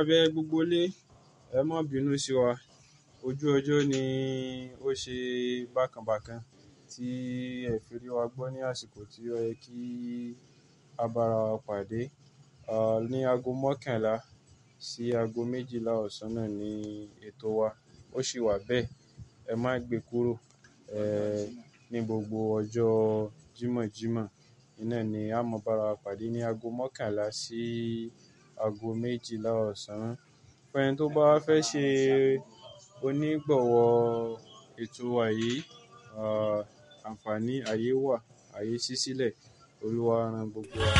bẹ gbogbo ilé, ẹ má bínú sí wa. Ojú ọjọ́ ni ó ṣe bákan bákan tí ẹ fi rí wa gbọ́ ní àsìkò tí ó yẹ kí a bá ara wa pàdé. À, ní ago mọ́kànlá sí ago méjìlá ọ̀sán náà ni ètò wa. Ó sì wà bẹ́ẹ̀. Ẹ má gbe kúrò, ẹ́, ní gbogbo ọjọ́ Jímọ̀jímọ̀. Iná ni a máa bá ara wa pàdé ní ago mọ́kànlá sí ago méjìlá ọ̀sán. Fún ẹni tó bá fẹ́ ṣe onígbọ̀wọ́ ètò wa yìí, à, àǹfààní ayé wà, ayé ṣí sílẹ̀. Olúwa rán gbogbo wa.